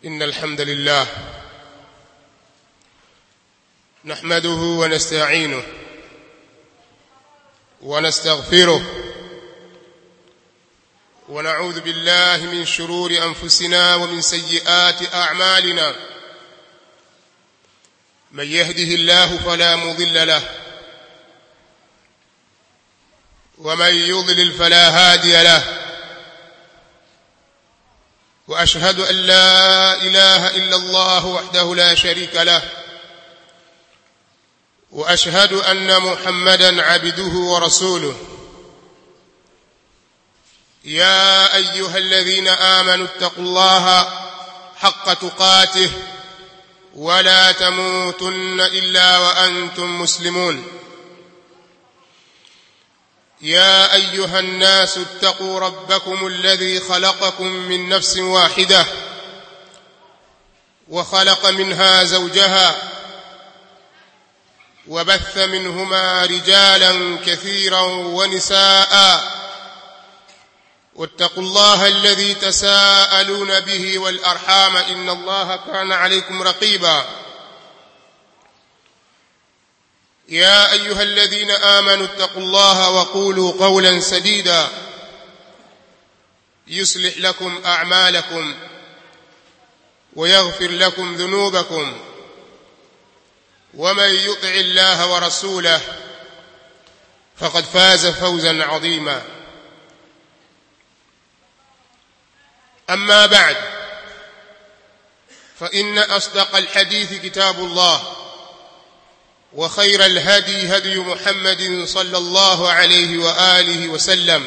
إن الحمد لله نحمده ونستعينه ونستغفره ونعوذ بالله من شرور أنفسنا ومن سيئات أعمالنا من يهده الله فلا مضل له ومن يضلل فلا هادي له واشهد ان لا اله الا الله وحده لا شريك له واشهد ان محمدا عبده ورسوله يا ايها الذين امنوا اتقوا الله حق تقاته ولا تموتن الا وانتم مسلمون يا ايها الناس اتقوا ربكم الذي خلقكم من نفس واحده وخلق منها زوجها وبث منهما رجالا كثيرا ونساء واتقوا الله الذي تساءلون به والارحام ان الله كان عليكم رقيبا يا ايها الذين امنوا اتقوا الله وقولوا قولا سديدا يصلح لكم اعمالكم ويغفر لكم ذنوبكم ومن يطع الله ورسوله فقد فاز فوزا عظيما اما بعد فان اصدق الحديث كتاب الله وخير الهدي هدي محمد صلى الله عليه واله وسلم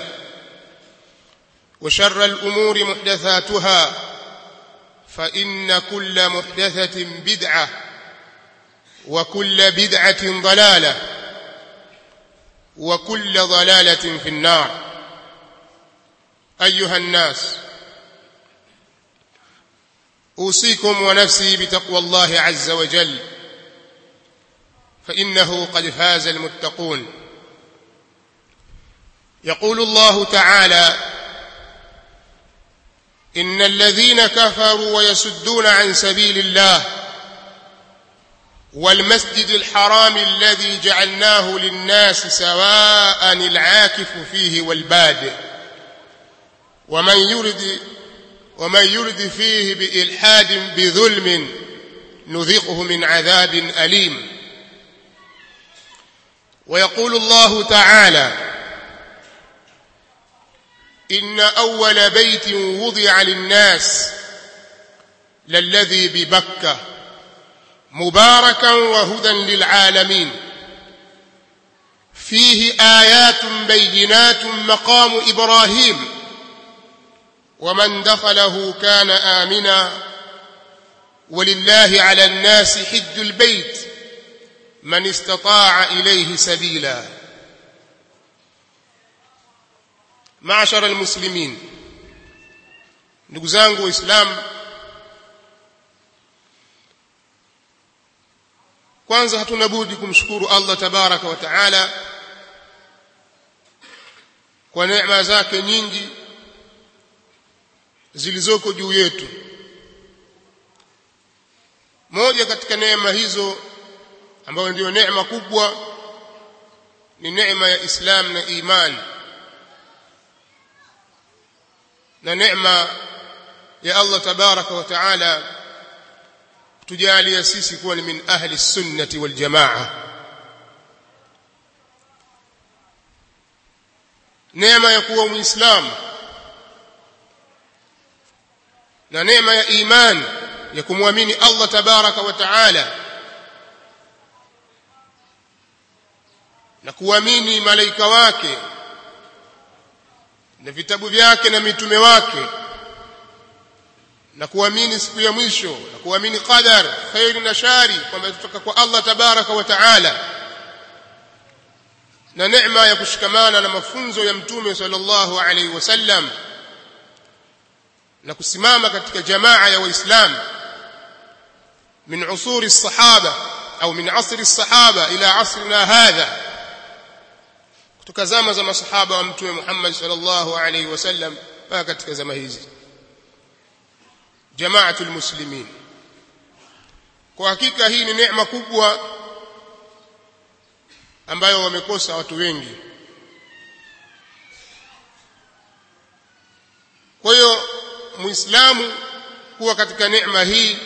وشر الامور محدثاتها فان كل محدثه بدعه وكل بدعه ضلاله وكل ضلاله في النار ايها الناس اوصيكم ونفسي بتقوى الله عز وجل فانه قد فاز المتقون يقول الله تعالى ان الذين كفروا ويسدون عن سبيل الله والمسجد الحرام الذي جعلناه للناس سواء العاكف فيه والباد ومن يرد ومن يرد فيه بإلحاد بظلم نذقه من عذاب أليم ويقول الله تعالى إن أول بيت وضع للناس للذي ببكة مباركا وهدى للعالمين فيه آيات بينات مقام إبراهيم ومن دخله كان آمنا ولله على الناس حج البيت من استطاع إليه سبيلا معشر المسلمين ndugu zangu waislamu kwanza hatuna budi kumshukuru Allah tabaraka wa taala kwa neema zake nyingi zilizoko juu yetu moja katika neema hizo ambayo ndiyo neema kubwa ni neema ya Islam na iman na neema ya Allah tabaraka wa taala tujalia sisi kuwa ni min ahli sunnati wal jamaa neema ya kuwa muislamu na neema ya iman ya kumwamini Allah tabaraka wa taala na kuamini malaika wake na vitabu vyake na mitume wake na kuamini siku ya mwisho na kuamini qadar khairi na shari kwamba kutoka kwa Allah tabaraka wa taala na neema ya kushikamana na mafunzo ya mtume sallallahu alaihi wasallam na kusimama katika jamaa ya waislamu min usuri الصحابه au min asri الصحابه ila asrina hadha kutoka zama za masahaba wa mtume Muhammad sallallahu alaihi wasallam mpaka katika zama hizi jamaatul muslimin kwa hakika hii ni neema kubwa ambayo wamekosa watu wengi kwa hiyo muislamu kuwa katika neema hii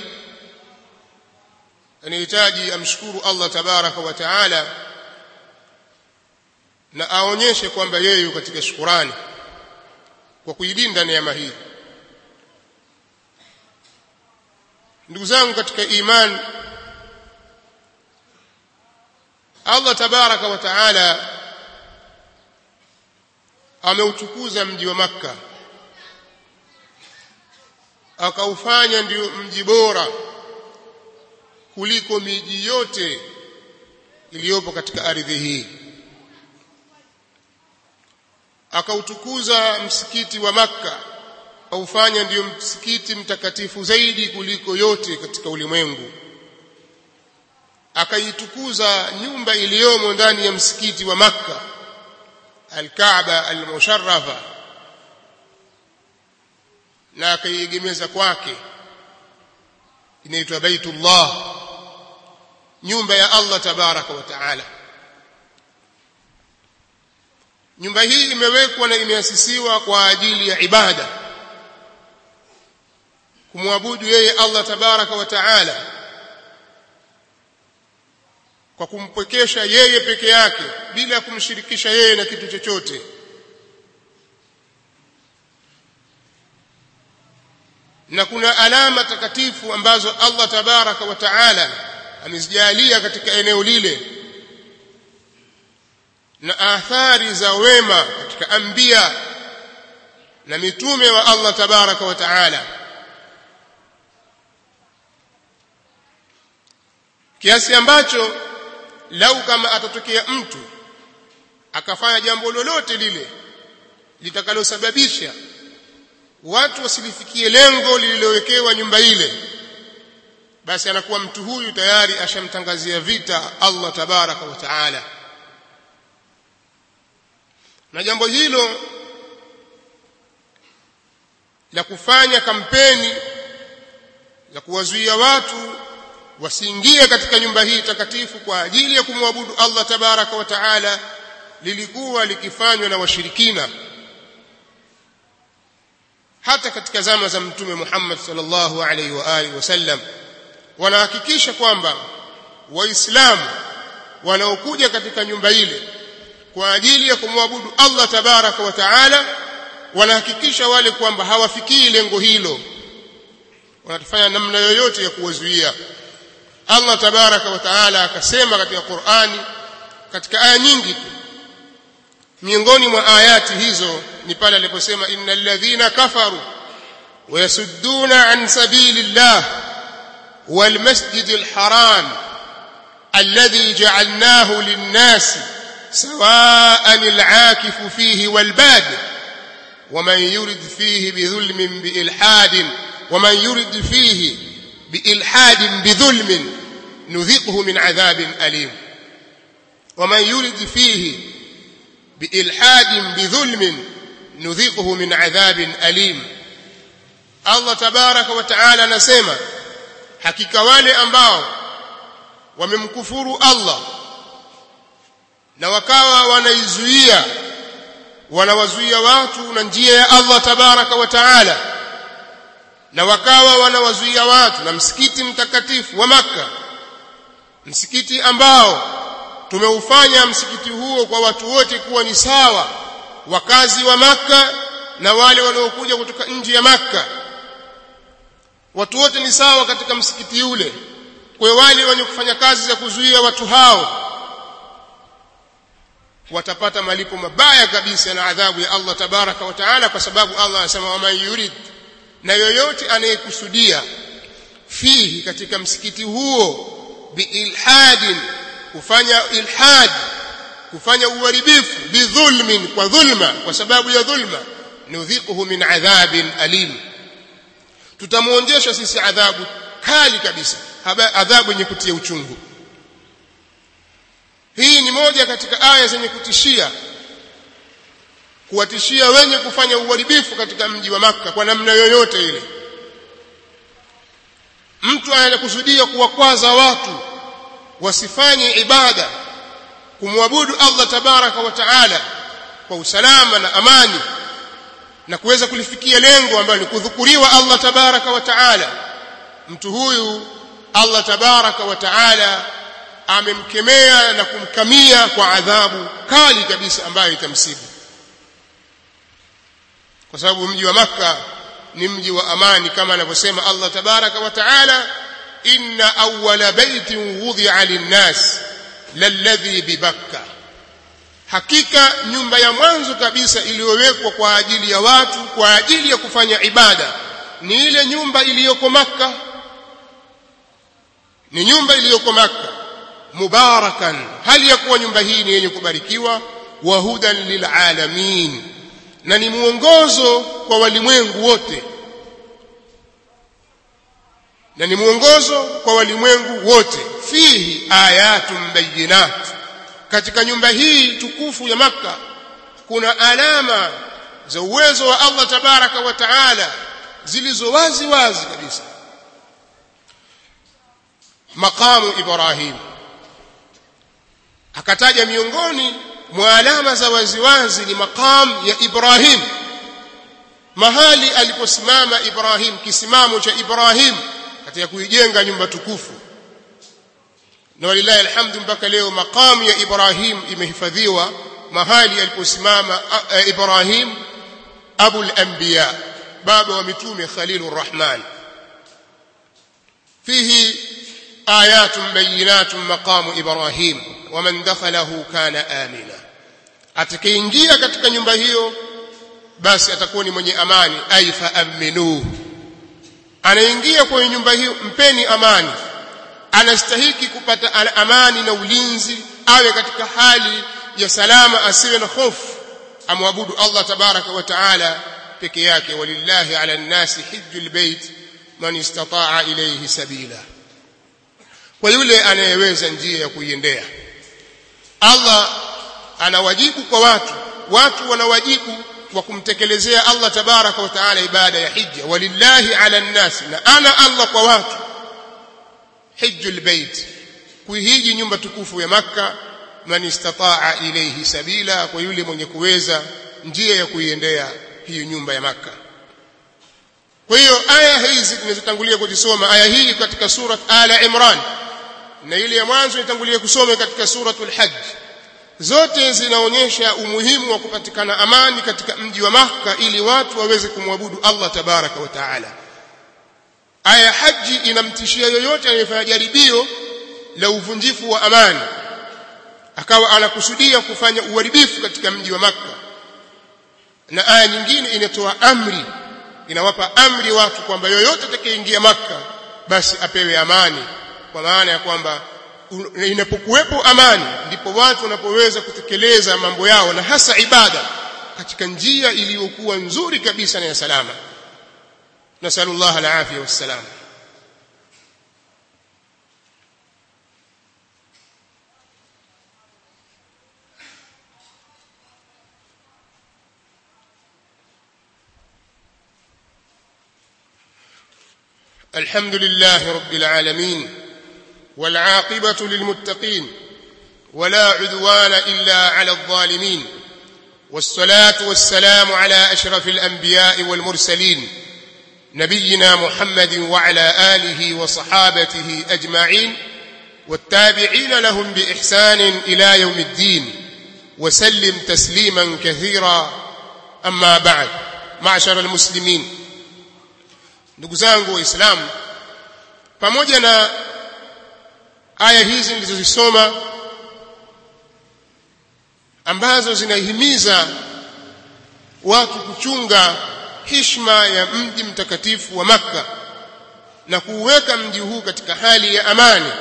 anahitaji amshukuru Allah tabaraka wa taala na aonyeshe kwamba yeye yuko katika shukurani kwa kuilinda neema hii ndugu zangu katika imani Allah tabaraka wa taala ameutukuza mji wa Makka akaufanya ndio mji bora kuliko miji yote iliyopo katika ardhi hii akautukuza msikiti wa Makka aufanya ndio msikiti mtakatifu zaidi kuliko yote katika ulimwengu akaitukuza nyumba iliyomo ndani ya msikiti wa Makka al-Kaaba al-musharrafa na akaiegemeza kwake inaitwa Baitullah nyumba ya Allah tabaraka wa taala nyumba hii imewekwa na imeasisiwa kwa ajili ya ibada kumwabudu yeye Allah tabaraka wa taala kwa kumpwekesha yeye peke yake bila ya kumshirikisha yeye na kitu chochote na kuna alama takatifu ambazo Allah tabaraka wa taala amezijalia katika eneo lile na athari za wema katika anbiya na mitume wa Allah tabaraka wa taala kiasi ambacho lau kama atatokea mtu akafanya jambo lolote lile litakalosababisha watu wasilifikie lengo lililowekewa nyumba ile basi anakuwa mtu huyu tayari ashamtangazia vita Allah tabaraka wa taala na jambo hilo la kufanya kampeni za kuwazuia watu wasiingie katika nyumba hii takatifu kwa ajili ya kumwabudu Allah tabaraka wa taala lilikuwa likifanywa na washirikina hata katika zama za mtume Muhammad sallallahu alaihi wa alihi wasallam wanahakikisha kwamba waislamu wanaokuja katika nyumba ile kwa ajili ya kumwabudu Allah tabaraka wa taala wanahakikisha wale kwamba hawafikii lengo hilo wanafanya namna yoyote ya kuwazuia Allah tabaraka wa taala akasema katika Qur'ani katika aya nyingi tu miongoni mwa ayati hizo ni pale aliposema innal ladhina kafaru wayasudduna an sabilillah wal masjidil haram alladhi ja'alnahu lin-nasi sawa'an al-'akifu fihi wal bad ومن يرد فيه بظلم بإلحاد ومن يرد فيه بإلحاد بظلم نذقه من عذاب أليم ومن يرد فيه بإلحاد بظلم نذقه من عذاب أليم الله تبارك وتعالى نسمع hakika wale ambao wamemkufuru Allah na wakawa wanaizuia wanawazuia watu na njia ya Allah tabaraka wa taala na wakawa wanawazuia watu na msikiti mtakatifu wa maka msikiti ambao tumeufanya msikiti huo kwa watu wote kuwa ni sawa wakazi wa maka na wale wanaokuja kutoka nje ya maka watu wote ni sawa katika msikiti ule kwa wale wenye kufanya kazi za kuzuia watu hao watapata malipo mabaya kabisa na adhabu ya Allah tabaraka wa taala kwa sababu Allah anasema waman yurid na yoyote anayekusudia fihi katika msikiti huo biilhadin kufanya ilhad kufanya uharibifu bidhulmin kwa dhulma kwa sababu ya dhulma nudhiquhu min adhabin alim tutamuonjesha sisi adhabu kali kabisa adhabu yenye kutia uchungu hii ni moja katika aya zenye kutishia kuwatishia wenye kufanya uharibifu katika mji wa maka kwa namna yoyote ile mtu anakusudia kuwakwaza watu wasifanye ibada kumwabudu Allah tabaraka wa taala kwa usalama na amani na kuweza kulifikia lengo ambalo ni kudhukuriwa Allah tabaraka wa taala mtu huyu Allah tabaraka wa taala amemkemea na kumkamia kwa adhabu kali kabisa ambayo itamsibu kwa sababu mji wa maka ni mji wa amani kama anavyosema Allah tabaraka wa taala inna awwala baitin wudhi'a lin-nas lalladhi bibakka hakika nyumba ya mwanzo kabisa iliyowekwa kwa ajili ya watu kwa ajili ya kufanya ibada ni ile nyumba iliyoko maka ni nyumba iliyoko maka mubarakan hali ya kuwa nyumba hii ni yenye kubarikiwa wa hudan lilalamin na ni mwongozo kwa walimwengu wote na ni mwongozo kwa walimwengu wote fihi ayatun bayinat katika nyumba hii tukufu ya maka kuna alama za uwezo wa Allah tabaraka wa taala zilizo wazi wazi kabisa maqamu ibrahim akataja miongoni mwa alama za waziwazi ni maqam ya Ibrahim mahali aliposimama Ibrahim kisimamo cha Ibrahim katika kuijenga nyumba tukufu na walillahi alhamdu mpaka leo maqam ya Ibrahim imehifadhiwa mahali aliposimama Ibrahim abul anbiya baba wa mitume khalilur rahman fihi ayatun bayinatun maqamu Ibrahim waman dakhalahu kana amina atakayeingia katika nyumba hiyo basi atakuwa ni mwenye amani ay faaminuhu anaingia kwenye nyumba hiyo mpeni amani anastahiki kupata amani na ulinzi awe katika hali ya salama asiwe na hofu amwabudu Allah tabaraka wa taala peke yake walillahi ala nnasi hijjul bait man istata'a ilayhi sabila kwa yule anayeweza njia ya kuiendea Allah ana wajibu kwa watu watu wana wajibu wa kumtekelezea Allah tabaraka wa taala ibada ya hija walillahi ala nnasi na ana Allah kwa watu hijjul bait kuihiji nyumba tukufu ya makka man istataa ilayhi sabila kwa yule mwenye kuweza njia ya kuiendea hiyo nyumba ya makka kwa hiyo aya hizi tunazotangulia kuzisoma aya hii katika surat ala imran na ile ya mwanzo itangulia kusoma katika suratul hajj zote zinaonyesha umuhimu wa kupatikana amani katika mji wa Makka ili watu waweze kumwabudu Allah tabaraka wa taala. Aya ya haji inamtishia yoyote anayefanya jaribio la uvunjifu wa amani akawa anakusudia kufanya uharibifu katika mji wa Makka. Na aya nyingine inatoa amri, inawapa amri watu kwamba yoyote atakayeingia Makka basi apewe amani, kwa maana ya kwamba inapokuwepo amani ndipo watu wanapoweza kutekeleza mambo yao na hasa ibada katika njia iliyokuwa nzuri kabisa na ya salama nasallallahu alafia wassalam الحمد لله رب العالمين والعاقبة للمتقين ولا عدوان إلا على الظالمين والصلاة والسلام على أشرف الأنبياء والمرسلين نبينا محمد وعلى آله وصحابته أجمعين والتابعين لهم بإحسان إلى يوم الدين وسلم تسليما كثيرا أما بعد معشر المسلمين نقزانه وإسلام pamoja na aya hizi nilizozisoma ambazo zinahimiza watu kuchunga hishma ya mji mtakatifu wa Makka na kuuweka mji huu katika hali ya amani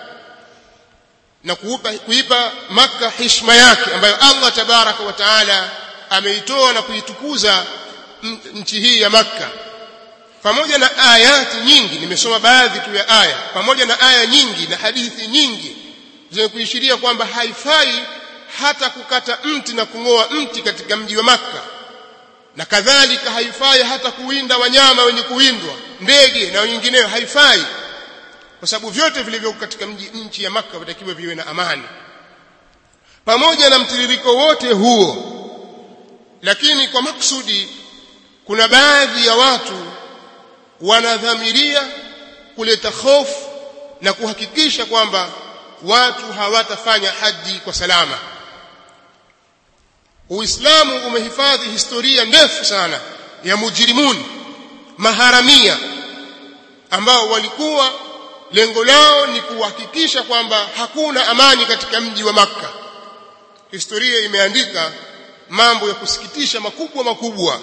na kuupa, kuipa Makka hishma yake ambayo Allah tabaraka wa taala ameitoa na kuitukuza nchi hii ya Makka pamoja na ayati nyingi nimesoma baadhi tu ya aya pamoja na aya nyingi na hadithi nyingi zenye kuishiria kwamba haifai hata kukata mti na kung'oa mti katika mji wa Makka na kadhalika haifai hata kuwinda wanyama wenye kuwindwa ndege na wengineo haifai kwa sababu vyote vilivyo katika mji nchi ya Makka vitakiwa viwe na amani pamoja na mtiririko wote huo lakini kwa maksudi kuna baadhi ya watu wanadhamiria kuleta hofu na kuhakikisha kwamba watu hawatafanya haji kwa salama Uislamu umehifadhi historia ndefu sana ya mujrimun maharamia ambao walikuwa lengo lao ni kuhakikisha kwamba hakuna amani katika mji wa Makka. Historia imeandika mambo ya kusikitisha makubwa makubwa.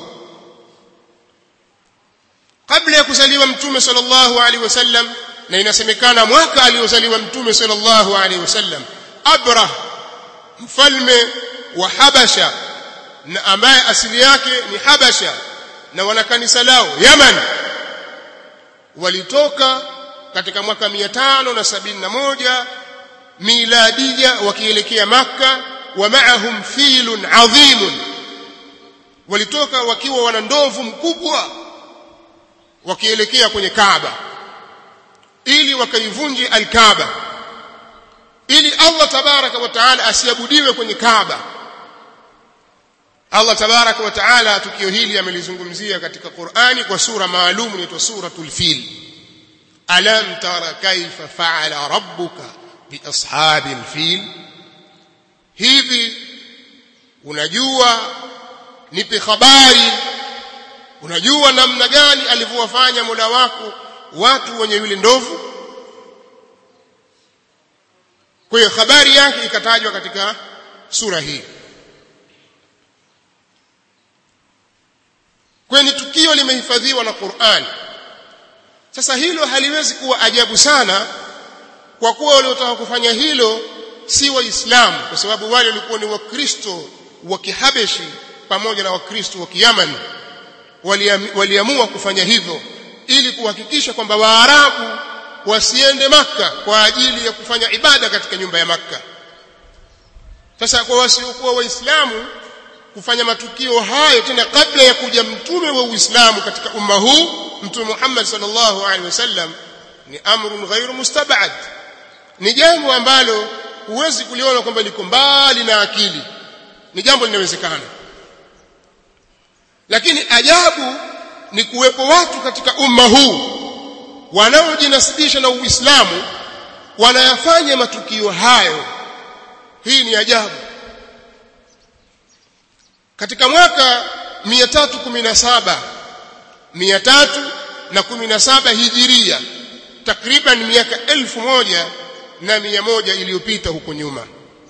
Kabla ya kuzaliwa Mtume sallallahu alaihi wasallam na inasemekana mwaka aliozaliwa Mtume sallallahu alaihi wasallam Abrah mfalme wa Habasha na ambaye asili yake ni Habasha na wana kanisa lao Yaman walitoka katika mwaka 571 miladia wakielekea Makka wa maahum filun adhimun walitoka wakiwa wana ndovu mkubwa wakielekea kwenye Kaaba ili wakaivunje al-Kaaba ili Allah tabaraka wa taala asiabudiwe kwenye Kaaba Allah tabaraka wa taala tukio hili amelizungumzia katika Qur'ani kwa sura maalum inaitwa suratul fil alam tara kaifa fa'ala rabbuka bi ashabil fil hivi unajua nipe habari unajua namna gani alivyowafanya Mola wako watu wenye yule ndovu kwa hiyo habari yake ikatajwa katika sura hii kwani tukio limehifadhiwa na Qur'an sasa hilo haliwezi kuwa ajabu sana kwa kuwa waliotaka kufanya hilo si waislamu kwa sababu wale walikuwa ni wakristo wa kihabeshi pamoja na wakristo wa kiyaman waliamua kufanya hivyo ili kuhakikisha kwamba waarabu wasiende maka kwa ajili ya kufanya ibada katika nyumba ya maka sasa kwa wasiokuwa waislamu kufanya matukio hayo tena kabla ya kuja mtume wa Uislamu katika umma huu mtume Muhammad sallallahu alaihi wasallam ni amrun ghairu mustabad ni jambo ambalo huwezi kuliona kwamba liko mbali na akili ni jambo linawezekana lakini ajabu ni kuwepo watu katika umma huu wanaojinasibisha na Uislamu wanayafanya matukio hayo hii ni ajabu katika mwaka 317 317 hijiria takriban miaka elfu moja na mia moja iliyopita huko nyuma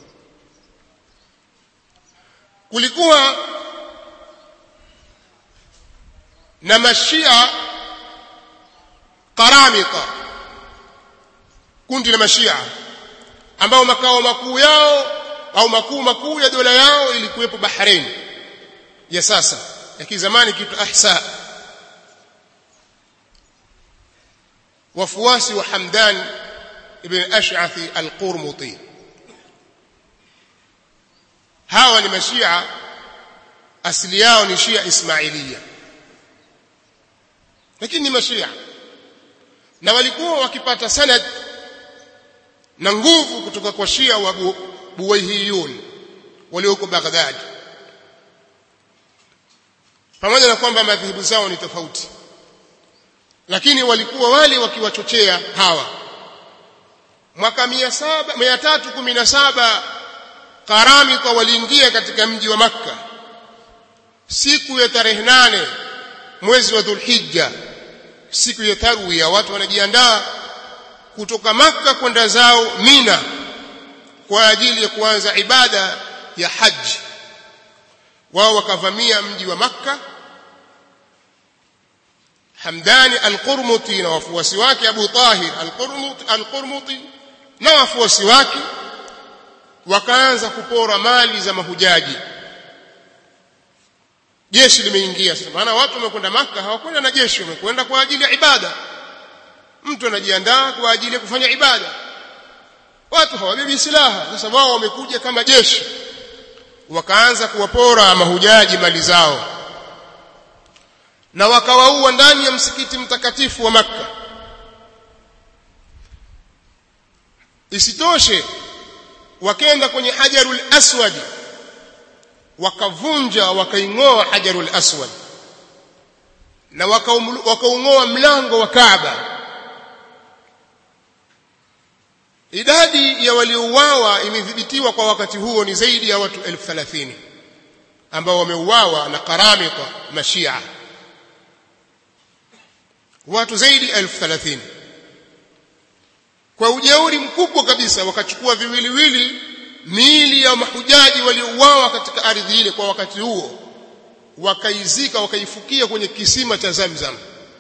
kulikuwa na mashia karamika kundi la mashia ambao makao makuu yao au makuu makuu ya dola yao ilikuwepo Bahrain ya sasa ya kizamani kitu Ahsa wafuasi wa Hamdan ibn Ash'athi al-Qurmuti hawa ni mashia asili yao ni Shia Ismailia lakini ni mashia na walikuwa wakipata sanad na nguvu kutoka kwa Shia wa Buwaihiyun walioko Baghdad pamoja na kwamba madhehebu zao ni tofauti lakini walikuwa wale wakiwachochea hawa mwaka 317 Karamika waliingia katika mji wa Makka siku ya tarehe nane mwezi wa Dhulhijja siku ya tarwiya watu wanajiandaa kutoka Makka kwenda zao Mina kwa ajili ya kuanza ibada ya haji wao wakavamia mji wa Makka Hamdani al-Qurmuti na wafuasi wake Abu Tahir al-Qurmuti al-Qurmuti na wafuasi wake wakaanza kupora mali za mahujaji jeshi limeingia sasa maana watu wamekwenda maka hawakwenda na jeshi wamekwenda kwa ajili ya ibada mtu anajiandaa kwa ajili ya kufanya ibada watu hawabebi silaha sasa wao wamekuja kama jeshi wakaanza kuwapora mahujaji mali zao na wakawaua ndani ya msikiti mtakatifu wa makka isitoshe wakenda kwenye hajarul aswad wakavunja wakaingoa hajarul aswad na wakaung'oa mlango wa Kaaba idadi ya waliouawa imethibitiwa kwa wakati huo ni zaidi ya watu elfu thelathini ambao wameuawa na karamita mashia watu zaidi ya elfu thelathini kwa ujeuri mkubwa kabisa wakachukua viwiliwili miili ya mahujaji waliouawa katika ardhi ile kwa wakati huo wakaizika wakaifukia kwenye kisima cha Zamzam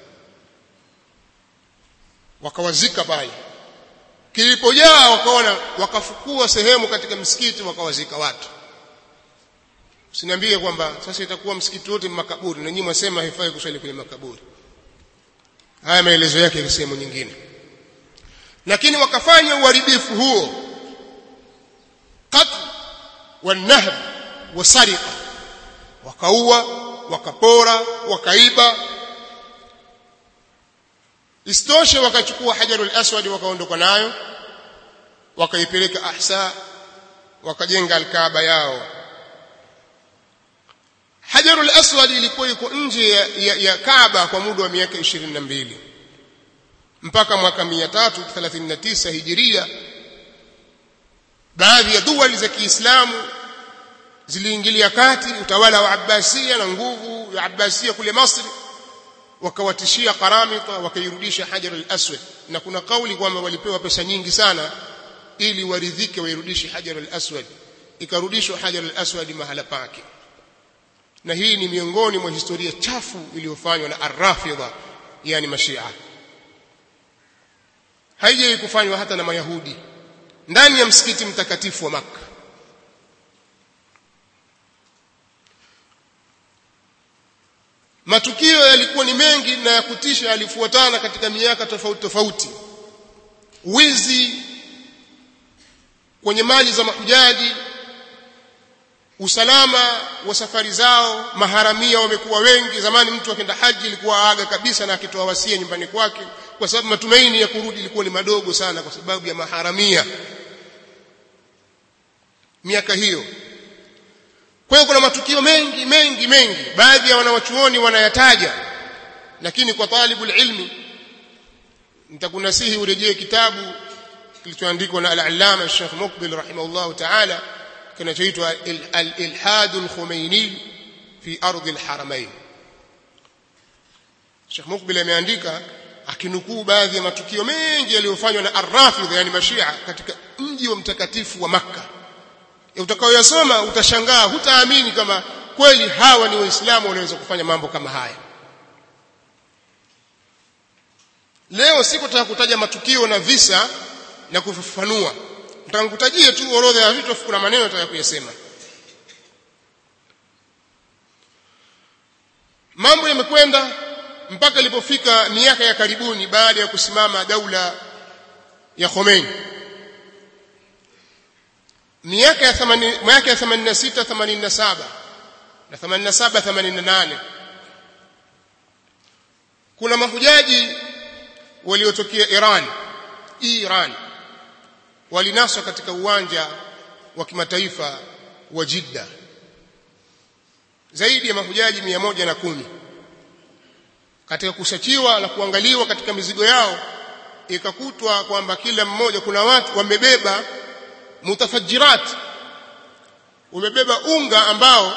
wakawazika pale kilipojaa wakaona wakafukua sehemu katika msikiti wakawazika watu usiniambie kwamba sasa itakuwa msikiti wote makaburi na nyinyi mwasema haifai kuswali kwenye makaburi haya maelezo yake sehemu nyingine lakini wakafanya uharibifu huo qatl wanahb wasariqa wakaua wakapora wakaiba istoshe wakachukua hajarul aswad wakaondoka nayo wakaipeleka ahsa wakajenga alkaaba yao hajarul aswad ilikuwa iko nje ya, ya, ya kaaba kwa muda wa miaka 22 mpaka mwaka 339 hijiria baadhi ya duwali za Kiislamu ziliingilia kati utawala wa Abbasia na nguvu ya Abbasia kule Masri wakawatishia karamita wakairudisha hajar al-aswad na kuna kauli kwamba walipewa pesa nyingi sana ili waridhike wairudishe hajar al-aswad ikarudishwa hajar al-aswad mahala pake na hii ni miongoni mwa historia chafu iliyofanywa na ar-rafidha yani mashia haijai kufanywa hata na mayahudi ndani ya msikiti mtakatifu wa Makka matukio yalikuwa ni mengi na ya kutisha yalifuatana katika miaka tofauti tofauti wizi kwenye mali za mahujaji usalama wa safari zao maharamia wamekuwa wengi zamani mtu akenda haji ilikuwa aga kabisa na akitoa wasia nyumbani kwake kwa sababu matumaini ya kurudi ilikuwa ni madogo sana kwa sababu ya maharamia miaka hiyo kwa hiyo kuna matukio mengi mengi mengi baadhi ya wanawachuoni wanayataja lakini kwa talibul ilmi nitakunasihi urejee kitabu kilichoandikwa na al-allama Sheikh Mukbil rahimahullah ta'ala kinachoitwa al-ilhad al-khumaini fi ardh al-haramain Sheikh Mukbil ameandika akinukuu baadhi ya matukio mengi yaliyofanywa na ar-rafidh yani mashia katika mji wa mtakatifu wa Makkah utakayoyasoma utashangaa hutaamini kama kweli hawa ni waislamu wanaweza kufanya mambo kama haya leo sikutaka kutaja matukio na visa na kufafanua nitakutajia tu orodha ya vitu kuna maneno nataka kuyasema mambo yamekwenda mpaka ilipofika miaka ya karibuni baada ya kusimama daula ya Khomeini miaka ya 80 miaka ya 86 87 na 87 88 kuna mahujaji waliotokea Iran Iran walinaswa katika uwanja wa kimataifa wa Jeddah zaidi ya mahujaji 110 katika kusachiwa na kuangaliwa katika mizigo yao ikakutwa kwamba kila mmoja kuna watu wamebeba mutafajirat umebeba unga ambao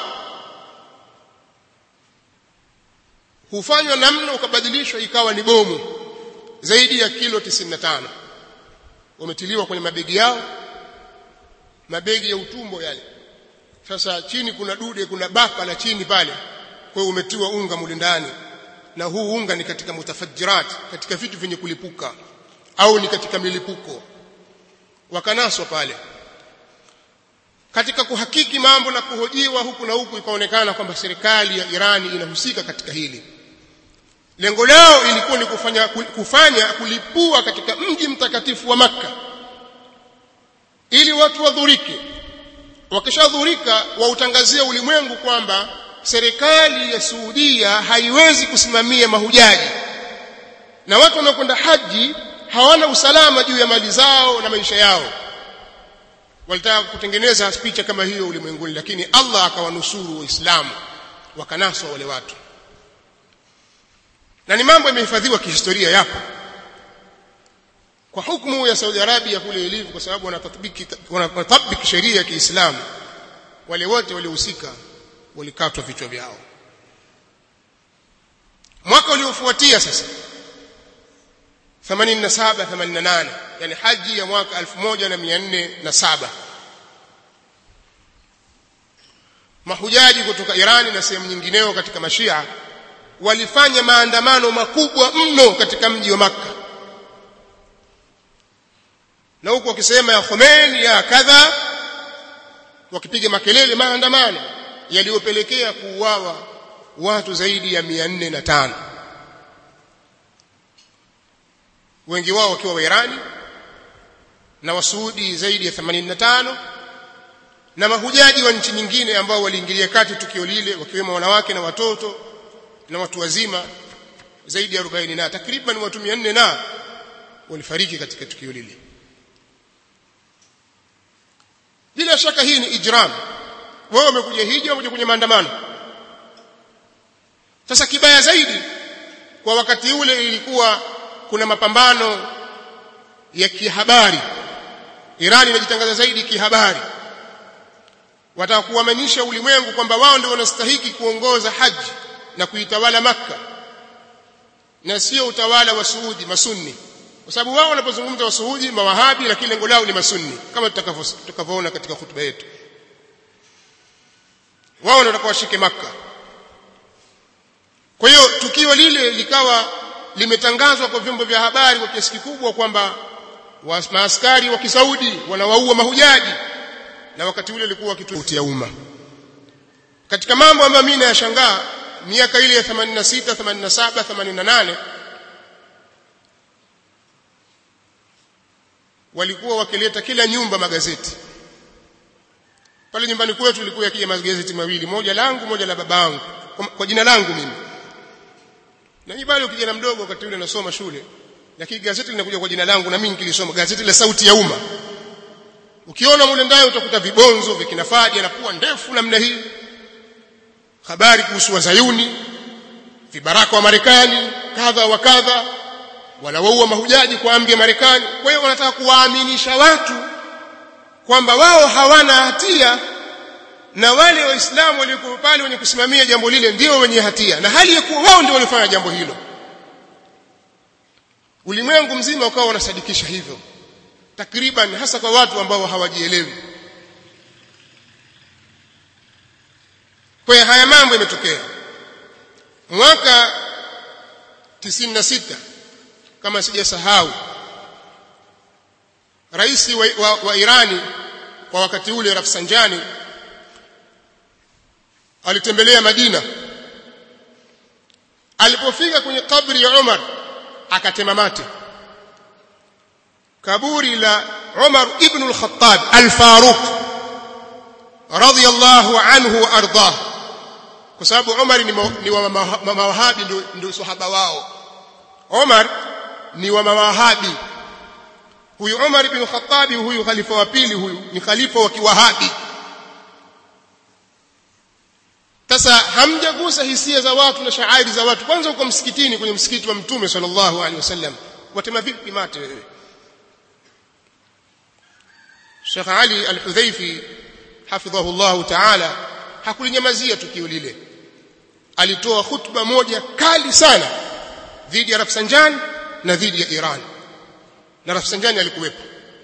hufanywa namna ukabadilishwa ikawa ni bomu zaidi ya kilo 95 wametiliwa kwenye mabegi yao mabegi ya utumbo yale sasa chini kuna dude kuna baka la chini pale kwa hiyo umetiwa unga mule ndani na huu unga ni katika mutafajirat katika vitu vyenye kulipuka au ni katika milipuko wakanaswa pale katika kuhakiki mambo na kuhojiwa huku na huku ikaonekana kwamba serikali ya Irani inahusika katika hili lengo lao ilikuwa ni kufanya kufanya kulipua katika mji mtakatifu wa maka ili watu wadhurike wakishadhurika wautangazia ulimwengu kwamba serikali ya Saudia haiwezi kusimamia mahujaji na watu wanaokwenda haji hawana usalama juu ya mali zao na maisha yao walitaka kutengeneza picha kama hiyo ulimwenguni lakini Allah akawanusuru waislamu wakanaswa wale watu na ni mambo yamehifadhiwa kihistoria yapo kwa hukumu ya Saudi Arabia kule ilivyo kwa sababu wanatatbiki wanatabiki sheria ya Kiislamu wale wote waliohusika walikatwa vichwa vyao mwaka uliofuatia sasa 87 88 yani haji ya mwaka 1407 mahujaji kutoka Irani na sehemu nyingineo katika mashia walifanya maandamano makubwa mno katika mji wa Makka na huku wakisema ya Khomeini ya kadha wakipiga makelele maandamano yaliyopelekea kuuawa watu zaidi ya 405 wengi wao wakiwa wa Irani na wasuudi zaidi ya 85 na mahujaji wa nchi nyingine ambao waliingilia kati tukio lile wakiwemo wanawake na watoto na watu wazima zaidi ya 40 na takriban watu 400 na walifariki katika tukio lile bila shaka hii ni ijram wewe umekuja hija umekuja kwenye maandamano sasa kibaya zaidi kwa wakati ule ilikuwa kuna mapambano ya kihabari Irani inajitangaza zaidi kihabari wataka kuamanisha ulimwengu kwamba wao ndio wanastahiki kuongoza haji na kuitawala maka na sio utawala wa Saudi masunni kwa sababu wao wanapozungumza wa Saudi mawahabi lakini lengo lao ni masunni kama tutakavyoona katika hutuba yetu wao ndio washike maka kwa hiyo tukio lile likawa limetangazwa kwa vyombo vya habari kwa kiasi kikubwa kwamba maaskari wa kisaudi wanawaua mahujaji na wakati ule ilikuwa kitu ya umma katika mambo ambayo mimi nayashangaa miaka ile ya 86 87 88 walikuwa wakileta kila nyumba magazeti pale nyumbani kwetu ilikuwa yakija magazeti mawili moja langu moja la babangu kwa, kwa jina langu mimi na mimi bado kijana mdogo wakati ule nasoma shule lakini gazeti linakuja kwa jina langu na mimi nikilisoma gazeti la sauti ya umma ukiona mule ndani utakuta vibonzo vikinafadi na pua ndefu namna hii habari kuhusu wazayuni vibaraka wa Marekani kadha wa kadha wanawaua mahujaji kwa amri ya Marekani kwa hiyo wanataka kuwaaminisha watu kwamba wao hawana hatia na wale waislamu waliokuwa pale wenye kusimamia jambo lile ndio wenye hatia na hali ya kuwa wao ndio walifanya jambo hilo ulimwengu mzima ukawa unasadikisha hivyo takriban hasa kwa watu ambao hawajielewi kwa haya mambo yametokea mwaka 96 kama sijasahau rais wa, wa, wa Irani kwa wakati ule Rafsanjani alitembelea Madina alipofika kwenye kabri ya Umar akatema mate kaburi la Umar ibn al-Khattab al-Faruq radiyallahu anhu wa ardah kwa sababu Umar ni, ni wa mawahabi ndio ndio sahaba wao Umar ni wa mawahabi huyu Umar ibn Khattab huyu khalifa wa pili huyu ni khalifa wa kiwahabi sasa hamjagusa hisia za watu na shairi za watu kwanza uko msikitini kwenye msikiti wa mtume sallallahu alaihi wasallam watema vipi mate wewe Sheikh Ali Al-Hudhaifi hafidhahu Allah Ta'ala hakulinyamazia tukio lile alitoa hutuba moja kali sana dhidi ya Rafsanjani na dhidi ya Iran na Rafsanjani alikuwepo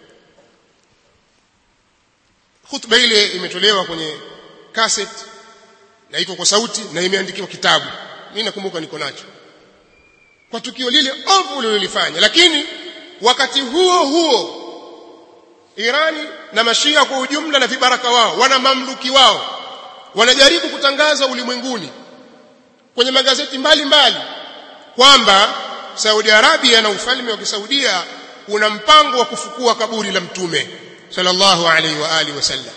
hutuba ile imetolewa kwenye cassette na iko kwa sauti na imeandikiwa kitabu mimi nakumbuka niko nacho kwa tukio lile ovu lililofanya lakini wakati huo huo Irani na mashia kwa ujumla na vibaraka wao wana mamluki wao wanajaribu kutangaza ulimwenguni kwenye magazeti mbalimbali kwamba Saudi Arabia na ufalme wa Kisaudia una mpango wa kufukua kaburi la mtume sallallahu alaihi wa alihi wasallam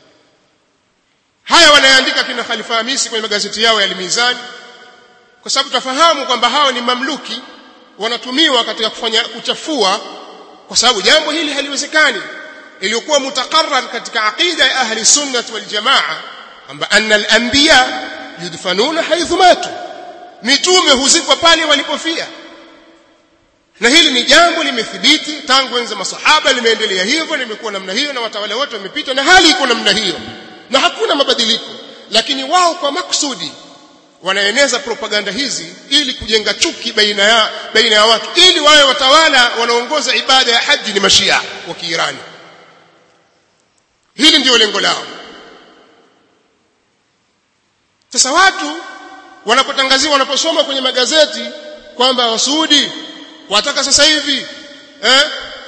haya wanaandika kina Khalifa Hamisi kwenye magazeti yao ya Al-Mizan kwa sababu tafahamu kwamba hao ni mamluki wanatumiwa katika kufanya kuchafua kwa sababu jambo hili haliwezekani iliyokuwa mutakarrar katika aqida ya ahli sunnah wal jamaa kwamba anna al-anbiya yudfanuna haythu matu mitume huzikwa pale walipofia na hili ni jambo limethibiti tangu enzi masahaba limeendelea hivyo limekuwa namna hiyo na watawala wote wamepita na hali iko namna hiyo na hakuna mabadiliko lakini wao kwa maksudi wanaeneza propaganda hizi ili kujenga chuki baina ya baina ya watu ili wawe watawala wanaongoza ibada ya haji ni mashia wa Kiirani hili ndio lengo lao sasa watu wanapotangaziwa wanaposoma kwenye magazeti kwamba wasuudi wataka sasa hivi eh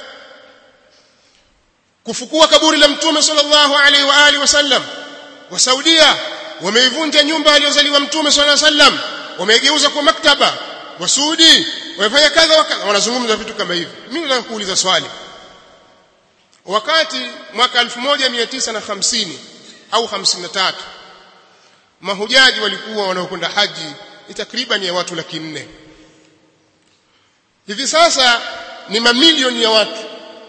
kufukua kaburi la mtume sallallahu alaihi wa alihi wasallam wa Saudia wameivunja nyumba aliyozaliwa mtume sallallahu alaihi wasallam wameigeuza kwa maktaba wasuudi wamefanya kadha wakadha wanazungumza vitu kama hivi mimi nataka kuuliza swali wakati mwaka 1950 au 53 mahujaji walikuwa wanaokwenda haji ni takriban ya watu laki nne hivi sasa ni mamilioni ya watu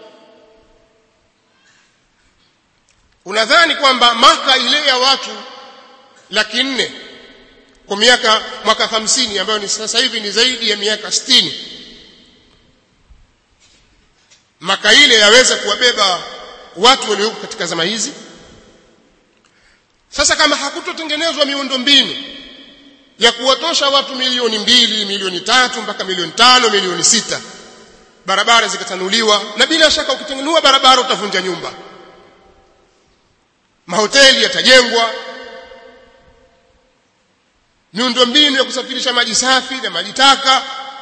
unadhani kwamba maka ile ya watu laki nne kwa miaka mwaka hamsini ambayo ni sasa hivi ni zaidi ya miaka sitini maka ile yaweza kuwabeba watu walioko katika zama hizi sasa kama hakutotengenezwa miundo mbinu ya kuwatosha watu milioni mbili milioni tatu mpaka milioni tano milioni sita barabara zikatanuliwa na bila shaka ukitengenua barabara utavunja nyumba mahoteli yatajengwa miundo mbinu ya kusafirisha maji safi na maji taka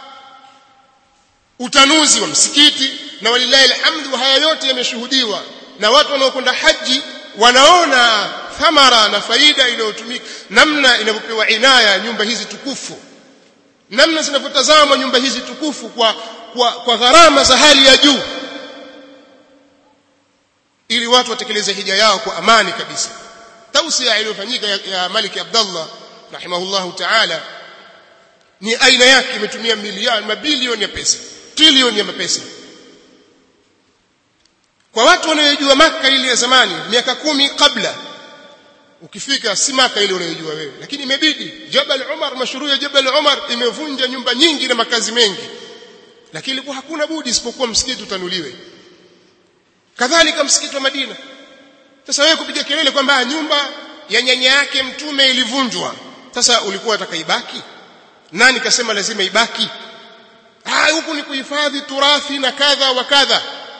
utanuzi wa msikiti na walilahi alhamdu haya yote yameshuhudiwa na watu wanaokwenda haji wanaona thamara na faida inayotumika namna inavyopewa inaya nyumba hizi tukufu namna zinavyotazamwa nyumba hizi tukufu kwa kwa, kwa gharama za hali ya juu ili watu watekeleze hija yao kwa amani kabisa tausia iliyofanyika ya, ya Malik Abdullah rahimahullahu ta'ala ni aina yake imetumia milioni mabilioni ya pesa trilioni ya pesa kwa watu wanaojua maka ile ya zamani miaka kumi kabla ukifika si maka ile unayojua wewe lakini imebidi Jabal Umar mashuru ya Jabal Umar imevunja nyumba nyingi na makazi mengi lakini ilikuwa hakuna budi isipokuwa msikiti utanuliwe kadhalika msikiti wa Madina sasa wewe kupiga kelele kwamba nyumba ya nyanya yake mtume ilivunjwa sasa ulikuwa utakaibaki nani kasema lazima ibaki ah huku ni kuhifadhi turathi na kadha wa kadha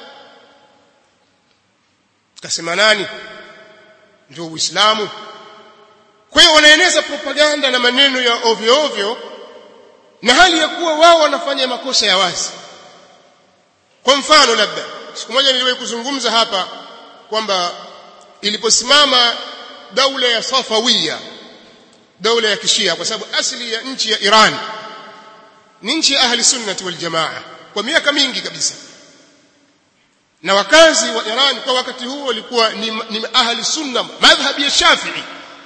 kasema nani ndio uislamu kwa hiyo wanaeneza propaganda na maneno ya ovyo ovyo na hali ya kuwa wao wanafanya makosa ya wazi kwa mfano labda siku moja niliwahi kuzungumza hapa kwamba iliposimama daula ya Safawiya daula ya kishia kwa sababu asili ya nchi ya Iran ni nchi ya ahli sunnati wal jamaa kwa miaka mingi kabisa na wakazi wa Iran kwa wakati huo walikuwa ni, ni ahli sunna madhhabi ya Shafi'i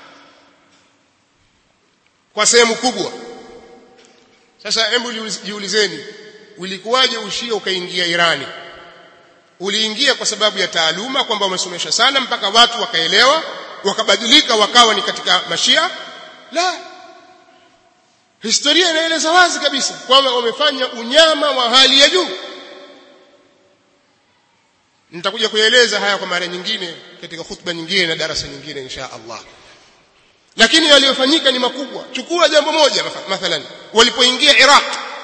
kwa sehemu kubwa sasa hebu jiulizeni ulikuwaje ushia ukaingia Irani uliingia kwa sababu ya taaluma kwamba wamesomesha sana mpaka watu wakaelewa wakabadilika wakawa ni katika mashia la historia inaeleza wazi kabisa kwamba wamefanya unyama wa hali ya juu nitakuja kueleza haya kwa mara nyingine katika khutba nyingine na darasa nyingine insha Allah lakini yaliyofanyika ni makubwa chukua jambo moja mathalan walipoingia Iraq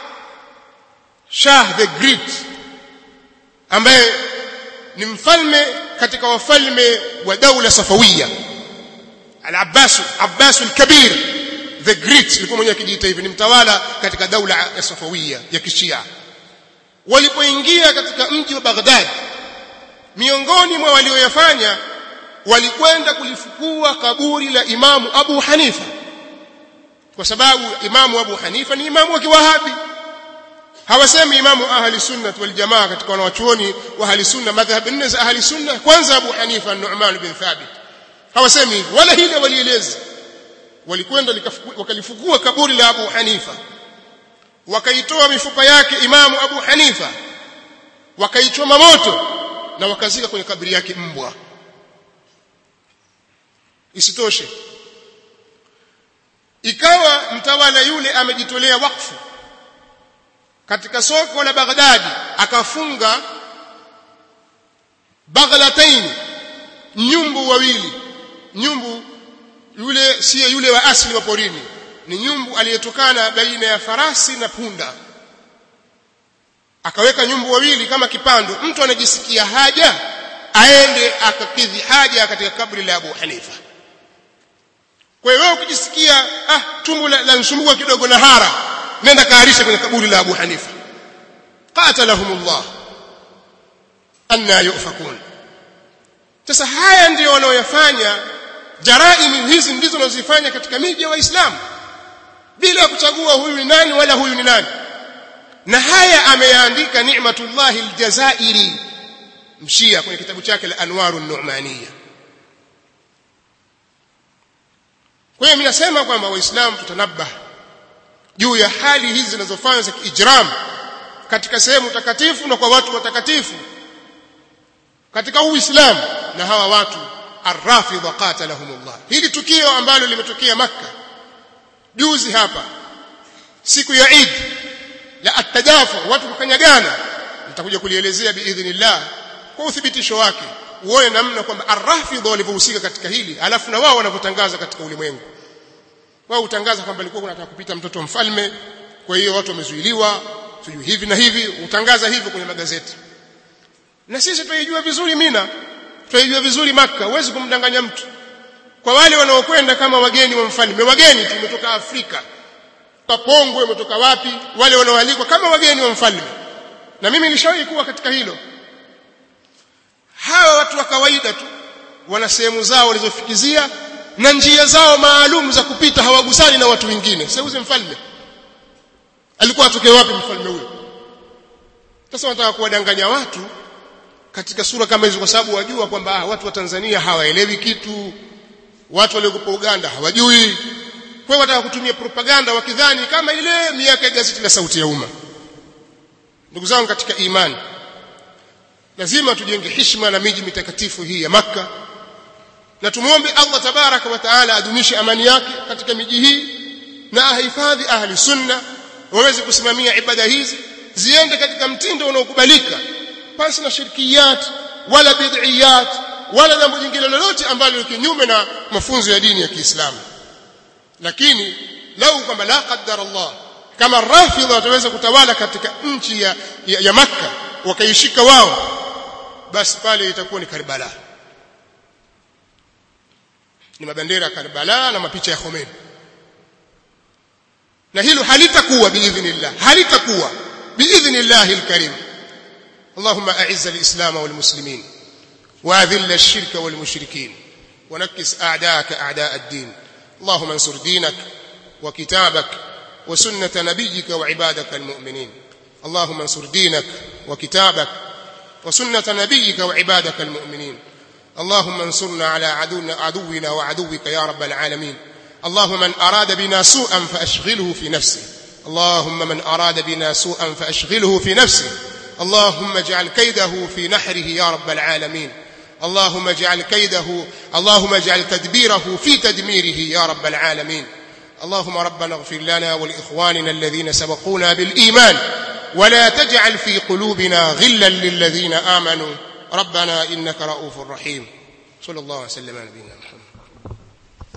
Shah the Great ambaye ni mfalme katika wafalme wa daula Safawiya Al-Abbas Abbas al-Kabir the Great alikuwa mwenye akijiita hivi ni mtawala katika daula ya Safawiya ya Kishia walipoingia katika mji wa Baghdad miongoni mwa walioyafanya walikwenda kulifukua kaburi la Imamu Abu Hanifa kwa sababu Imamu Abu Hanifa ni imamu wa Kiwahabi hawasemi imamu ahli sunna wal jamaa katika wanawachuoni wa ahli sunna madhhab nne za ahli sunna kwanza Abu Hanifa Nu'man bin Thabit hawasemi hivyo wala hili walieleza walikwenda wakalifukua kaburi la Abu Hanifa wakaitoa mifupa yake imamu Abu Hanifa wakaichoma moto na wakazika kwenye kaburi yake mbwa isitoshe ikawa mtawala yule amejitolea wakfu katika soko la Baghdadi akafunga baghlataini nyumbu wawili nyumbu yule siye yule wa asili wa porini ni nyumbu aliyetokana baina ya farasi na punda akaweka nyumbu wawili kama kipando mtu anajisikia haja aende akakidhi haja katika kaburi la Abu Hanifa kwa hiyo wewe ukijisikia ah tumbo la, la nsumbua kidogo na hara nenda kaarisha kwenye kaburi la Abu Hanifa qatalahumullah anna yufakun sasa haya ndio wanaoyafanya jaraimi hizi ndizo wanazifanya katika miji ya waislamu bila kuchagua huyu ni nani wala huyu ni nani na haya ameyaandika ni'matullahi aljazairi mshia kwenye kitabu chake la anwaru nu'maniyya kwa hiyo mimi nasema kwamba waislamu tutanabah juu ya hali hizi zinazofanywa za kiijram katika sehemu takatifu na kwa watu watakatifu katika uislamu na hawa watu arrafidha qatalahumullah hili tukio ambalo limetokea makka juzi hapa siku ya Eid la at-tadafu watu kukanyagana nitakuja kulielezea biidhnillah kwa uthibitisho wake uone namna kwamba arrafidha walivyohusika katika hili alafu na wao wanavyotangaza katika ulimwengu wao utangaza kwamba alikuwa kunataka kupita mtoto mfalme kwa hiyo watu wamezuiliwa sijui hivi na hivi utangaza hivyo kwenye magazeti na sisi tunaijua vizuri mina tunaijua vizuri maka huwezi kumdanganya mtu kwa wale wanaokwenda kama wageni wa mfalme wageni tumetoka Afrika Papongwe umetoka wapi wale wanaoalikwa kama wageni wa mfalme na mimi nilishawahi kuwa katika hilo hawa watu wa kawaida tu wana sehemu zao walizofikizia na njia zao maalum za kupita hawagusani na watu wengine seuze mfalme alikuwa atoke wapi mfalme huyo sasa wanataka kuwadanganya watu katika sura kama hizo kwa sababu wajua kwamba watu wa Tanzania hawaelewi kitu watu waliokuwa Uganda hawajui kwa hiyo wataka kutumia propaganda wakidhani kama ile miaka ya gazeti la sauti ya umma ndugu zangu katika imani lazima tujenge heshima na miji mitakatifu hii ya maka na tumuombe Allah tabaraka wa taala adumishe amani yake katika miji hii na ahifadhi ahli sunna waweze kusimamia ibada hizi ziende katika mtindo unaokubalika pasi na shirkiyat wala bid'iyat wala jambo jingine lolote ambalo ni kinyume na mafunzo ya dini ya Kiislamu lakini lau kwamba la qaddar Allah kama rafidha wataweza kutawala katika nchi ya, ya, ya Makka wakaishika wao basi pale itakuwa ni Karbala ni mabendera ya Karbala na mapicha ya Khomeini na hilo halitakuwa biidhnillah halitakuwa biidhnillah alkarim اللهم أعز الإسلام والمسلمين وأذل الشرك والمشركين ونكس أعداءك أعداء الدين اللهم انصر دينك وكتابك وسنة نبيك وعبادك المؤمنين اللهم انصر دينك وكتابك وسنة نبيك وعبادك المؤمنين اللهم انصرنا على عدونا, عدونا وعدوك يا رب العالمين اللهم من أراد بنا سوءا فأشغله في نفسه اللهم من أراد بنا سوءا فأشغله في نفسه اللهم اجعل كيده في نحره يا رب العالمين اللهم اجعل كيده اللهم اجعل تدبيره في تدميره يا رب العالمين اللهم ربنا اغفر لنا ولإخواننا الذين سبقونا بالإيمان ولا تجعل في قلوبنا غلا للذين آمنوا ربنا إنك رؤوف رحيم صلى الله وسلم على نبينا محمد